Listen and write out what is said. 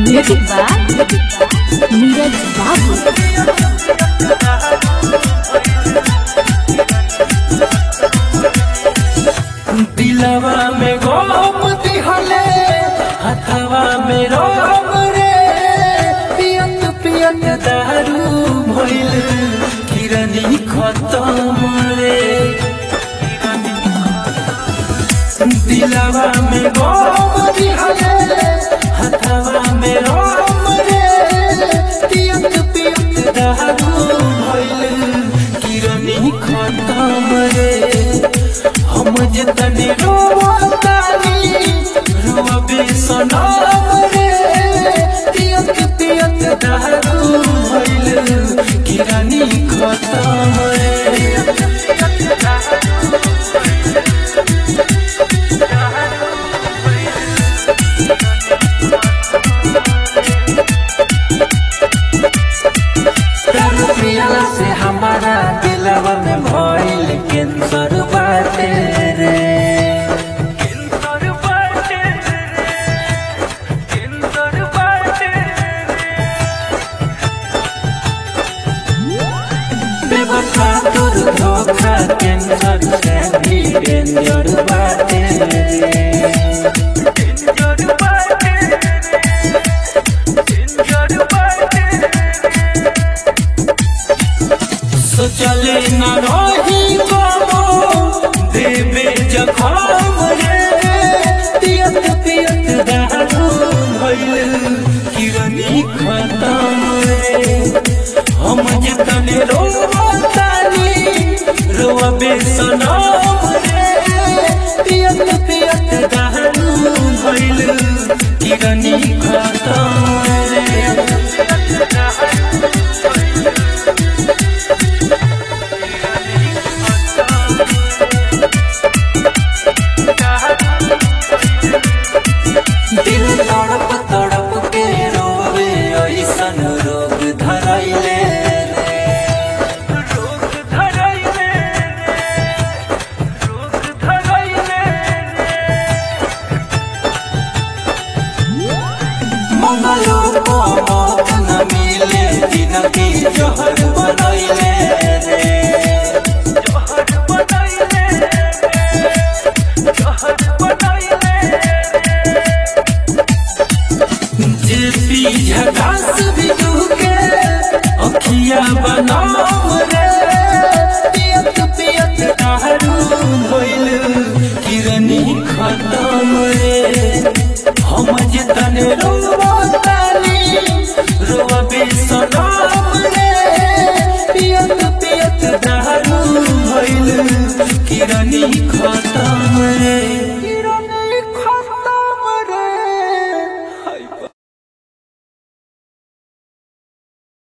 Music by Neeraj Babu. दिलवा में गोप दिहले हथवा में रोम रे पियत पियत दारू भइल किरनी खत्म रे दिलवा में गोप दिहले हथवा में रोम रे पियत पियत दारू भइल किरनी खत्म रे हम जतने रोवतानी रोवे सनम रे पियत पियत दारू भइल किरानी खत्म रे दारू पियला से हमारा दिलवा में भइल कैंसर बाटे रे कैंसर बाटे रे कैंसर बाटे बेवफा तोर धोखा कैंसर से भी डेंजर बाटे रे डेंजर बाटे रे डेंजर बाटे सोचले न रही बाबो देवे जखम रे पियत पियत दारू भइल किरनी खत्म रे हम जतने रोवतानी रोवे सनम रे पियत पियत दारू भइल किरनी खत्म रे दिल तड़प तड़प के रोवे ऐसन रोग धरैले रे रोग धरैले रे रोग धरैले मंगलो को मौत न मिले जिनकी जहर बनैले रे जहर बनैले रे जहर बनैले जे पी झकास भी के अखिया बनाम रे पियत पियत दारू भइल किरनी खत्म रे हम जतन रोवतानी रोवे सनम रे पियत पियत दारू भइल किरनी